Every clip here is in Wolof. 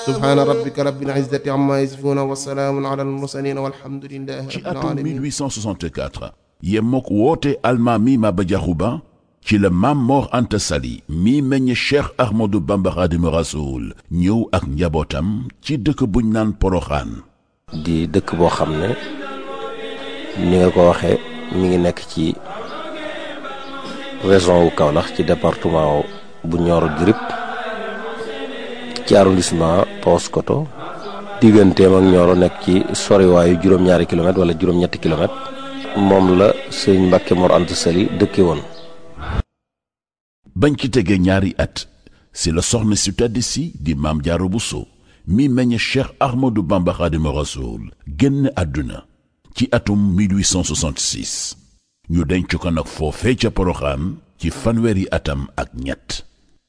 subhaana rabbika rabbil izzati amma yasifuuna wa salaamun ala al-mursaliin walhamdulillahi ci rabbil atum aalamiin 1864 yemook woote almaami Maba Jaxu Ba ci la Maam Mor Anta Sali mi meññ Cheikh Ahmadou Bamba Xaadimu Rasuul ñëw ak njabootam ci dëkk buñ naan Poroxaan di dëkk boo xam ne ni nga ko waxee mi ngi nekk ci région wu Kaolack ci département bu Nioro du Rip ci arrondissement Paoskoto digganteem ak Nioro nekk ci soriwaayu juróom-ñaari kilomètre wala juróom-ñetti kilomètre moom la sëñ Mbàkke Mor Anta Sali dëkke woon bañ ci tegee ñaari at si la soxna si tedd si di Maam Jaara Buso mi meññ Cheikh Ahmadou Bamba Xaadimu Rasuul génn àdduna ci atum 1866 ñu denc ko nag foofee ca Poroxaan ci fanweeri atam ak ñett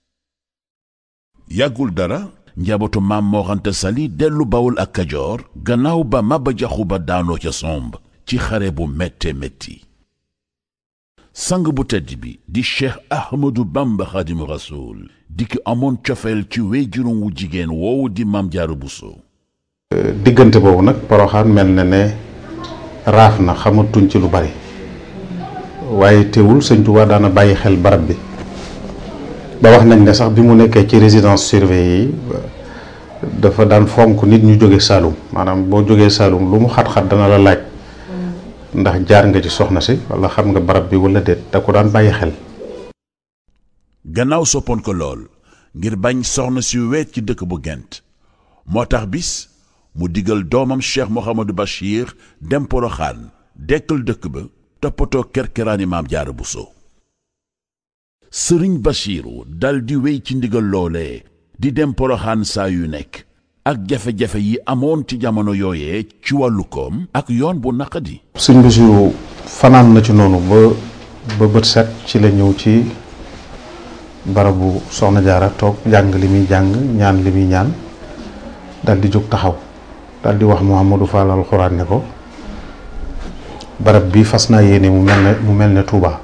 yàggul dara njabootu Maam Mor Anta Sali dellu Bawol ak Kajoor gannaaw ba Maba Jaxu Ba daanoo ca somb ci xare bu métte métti sang bu tedd bi di cheikh ahmadou bamba xaadimu rasuul di ki amoon cofeel ci wéyjuróom wu jigéen woowu di maam jaaru buso diggante boobu nag poroxaan mel na ne raaf na xamatuñ ci lu bari waaye teewul sëñ Tuubaa daana bàyyi xel barab bi ba wax nañ ne sax bi mu nekkee ci résidence surveillée yi dafa daan fonk nit ñu jóge Saalum maanaam boo jógee Saalum lu mu xat-xat dana la laaj ndax jaar nga ci soxna si wala xam nga barab bi wala déet da ko daan bàyyi xel gannaaw soppoon ko lool ngir bañ soxna si weet ci dëkk bu gent moo tax bis mu digal doomam cheikh mohamadou bachir dem poroxaan dekkal dëkk ba toppatoo kerkeraani maam jaara buso sëriñ bachiru dal di wéy ci ndigal loolee di dem poroxaan saa yu nekk ak jafe-jafe yi amoon ci jamono yooyee ci wàllu koom ak yoon bu naqadi sëñ Basiru fanaan na ci noonu ba ba bët set ci la ñëw ci barabu soxna jaara toog jàng li muy jàng ñaan li muy ñaan dal di jóg taxaw dal di wax Mouhamadou Fall alxuraan ne ko barab bi fas naa yéene mu mel ne mu mel ne Touba.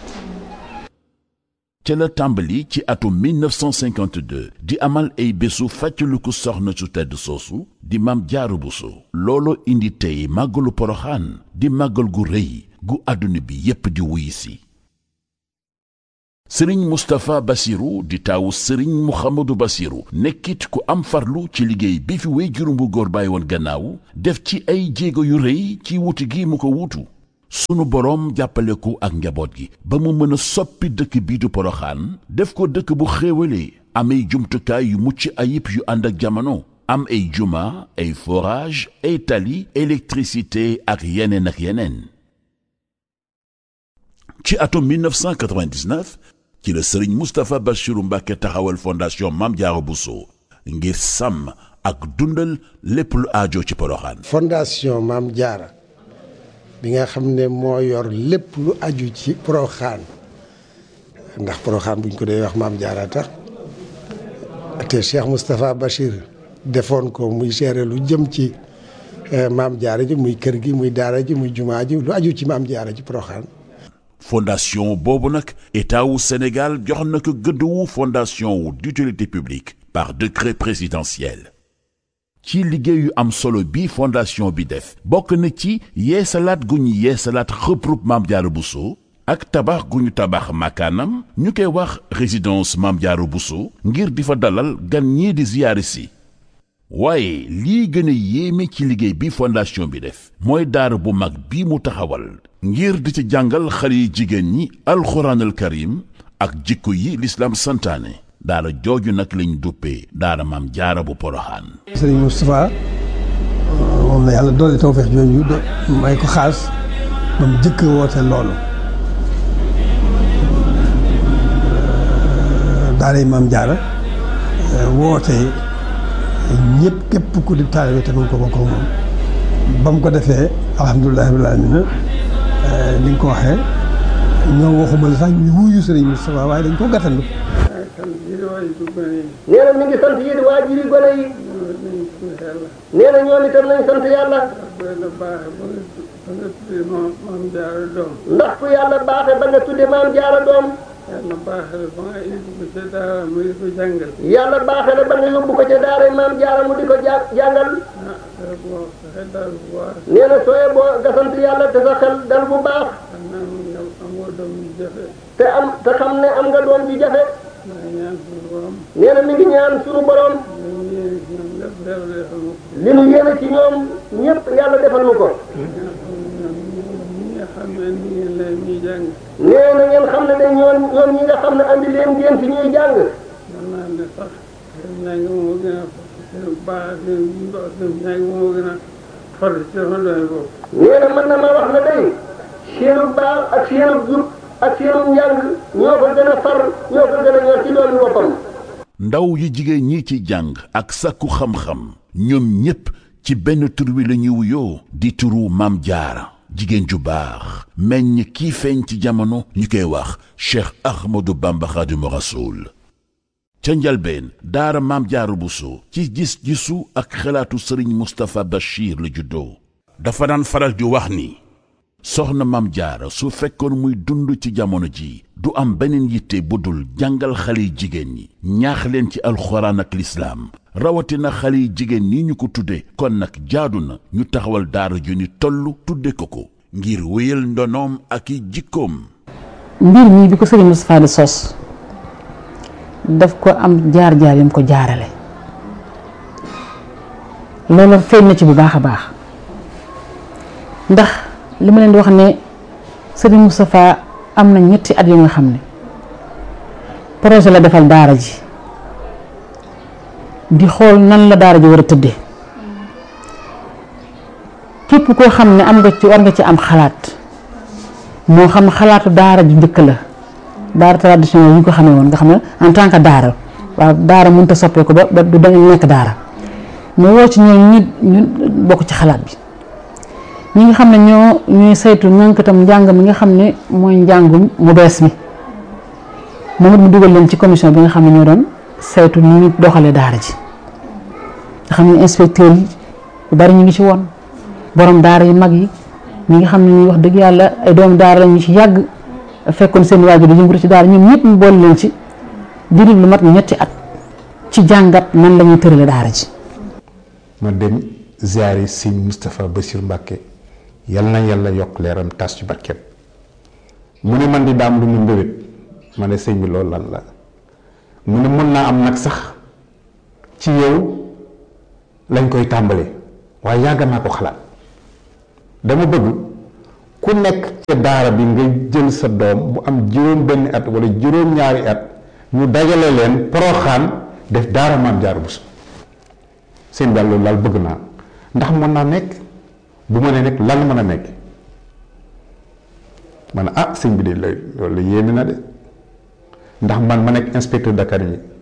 ca la tàmbali ci atum 1952 di amal ay bésu fàccaliku soxna su tedd soosu di maam jaaru buso looloo indi tey màggalu poroxaan di màggal gu rëy gu àdduna bi yépp di wuy si sëriñ mustapha basiru di taawu sëriñ muhammadu basiru nekkit ku am farlu ci liggéey bi fi wéy juróom bu góor bàyyi woon gannaaw def ci ay jéego yu rëy ci wutu gi mu ko wutu sunu boroom jàppale ko ak njaboot gi ba mu mën a soppi dëkk bii du poroxaan def ko dëkk bu xéewalee am ay jumtukaay yu mucc ayib yu ànd ak jamono am ay juma ay forage ay tali électricité ak yeneen ak yeneen ci atum 1999 ci la sëriñ Moustapha Bachiru Mbàkke taxawal fondation Mame Diarra Bousso ngir sàmm ak dundal lépp lu aajo ci poroxaan fondation Mame Diarra bi nga xam ne moo yor lépp lu aju ci poroxaan ndax poroxaan buñ ko dee wax Mame Diarra tax te Cheikh Moustapha Bachir defoon ko muy gérer lu jëm ci Mame Diarra ji muy kër gi muy daara ji muy jumaa ji lu aju ci Mame Diarra ji poroxaan fondation boobu nag état wu Sénégal jox na ko gëdd wu fondation wu d'utilité publique par décret présidentiel ci liggéey yu am solo bi fondation bi def bokk na ci yeesalaat gu ñu yeesalaat xëprub Mame Diarra Bousso ak tabax gu ñu tabax makaanam ñu koy wax résidence Mame Diarra Bousso ngir di fa dalal gan ñii di ziyaare si waaye lii gën a yéeme ci liggéey bi fondation bi def mooy daara bu mag bi mu taxawal ngir di ci jàngal xale yi jigéen ñi alxuraanal karim ak jikko yi lislaam santaane daara jooju nag lañ duppee daara Mame Diarra bu poroxaan sëriñ Moustapha moom la yàlla doole tawfeex jooju may ko xaas ba mu jëkk woote loolu daara yi Mame Diarra woote ñëpp képp ku di taalibe te mën ko bokk moom ba mu ko defee alhamdulilah rabbil aalamiina ni nga ko waxee ñoo waxuma la sax ñu wuyu sëriñ Moustapha waaye dañ ko gàttandu nee na mi ngi sant yéen waajur yi gone yi nee na ñoom itam nañ sant yàlla ndax ku yàlla baaxe ba nga tudde maam jaara doom yàlla baaxale ba nga indi ko ca daara mu di ko jàngal yàlla baaxee na ba nga yóbbu ko ca daara maam jaara mu di ko ja jàngal ah dara boo sa xel daal bu baax nee na sooyee boo nga sant yàlla te sa xel dal bu baax xam naa mu nga amoo doom yu jafe te am te xam ne am nga doom ji jafe maa ngi ñaan suñu borom nee na mi ngi ñaan suñu borom dañu yéene ci ñoom lépp yàlla defal ma ko li nu yéene ci ñoom ñëpp yàlla defal nu ko ñi nga xam ne indi ngeen leen ñuy jàng nee na ngeen xam ne de ñoom ñoom ñi nga xam ne andi leen ngeen fi ñuy jàng mën naa ne sax seen njàng moo gën a seen baax seen baax seen njàng moo gën a farlu ci sama doy boobu nee na mën na ma wax ne day seenu baax ak seenu jub ak seenu njàng ñoo ko gën a far ñoo ko gën a ñor ci doon boppam ndaw yu jigéen ñi ci jàng ak sàkku xam-xam ñoom ñépp ci benn tur wi la ñuy wuyoo di turu Maam Jaara jigéen ju baax meññ kii feeñ ci jamono ñu koy wax Cheikh Ahmadou Bamba Xaadimu Rasuul ca njalbeen daara Maam Jaara Buso ci gis-gisu ak xalaatu sëriñ Mustapha Bachir la juddoo dafa daan faral di wax ni soxna Maam Jaara su fekkoon muy dund ci jamono ji du am beneen yitte bu dul jàngal xale yi jigéen ñi ñaax leen ci alxuraan ak lislaam rawatina xale yi jigéen ñi ñu ko tudde kon nag jaadu na ñu taxawal daara ju ni toll tudde ko ko ngir wéyal ndonoom ak i jikkoom mbir mii bi ko sëriñ Moustapha di sos daf ko am jaar-jaar yam ko jaarale loolu feeñ na ci bu baax a baax ndax li ma leen di wax ne sëriñ Moustapha am na ñetti at yu nga xam ne projet la defal daara ji di xool nan la daara ji war a tëddee képp koo xam ne am nga ci war nga ci am xalaat moo xam xalaatu daara ju njëkk la daara traditionnel yi ñu ko xamee woon nga xam ne en tant que daara waaw daara mënut a soppeeku ba ba du dañu nekk daara mu woo ci ñoom ñi ñu bokk ci xalaat bi ñi nga xam ne ñoo ñuy saytu ñànkatam njàng mi nga xam ne mooy njàngum mu bees mi moom it mu dugal leen ci commission bi nga xam ne ñoo doon saytu ni ñu doxalee daara ji nga xam ne inspecteur yi bu bari ñu ngi ci woon borom daara yu mag yi ñi nga xam ne ñuy wax dëgg yàlla ay doomu daara la ñu ci yàgg fekkoon seen waajur di yëngatu ci daara ñoom ñëpp mu boole leen ci diiru lu mat ñetti at ci jàngat nan la ñuy tërale daara ji. ma dem ziyaari sëñ Moustapha Bassir Mbacke yal na yàlla yokk leeram tas ci barkeem mu ne man di daam lu mu mbébét ma ne sëñ bi loolu lan la mu ne mën naa am nag sax ci yow lañ koy tàmbalee waaye yàgg naa ko xalaat dama bëgg ku nekk ca daara bi nga jël sa doom bu am juróom benn at wala juróom ñaari at ñu dajale leen poroxaan def daara maam jaar bu seen daal loolu daal bëgg naa ndax mën naa nekk bu ma nee nekk lan mën a nekk ma ne ah sëñ bi de loolu la yéeme na de ndax man ma nekk inspecteur d'académie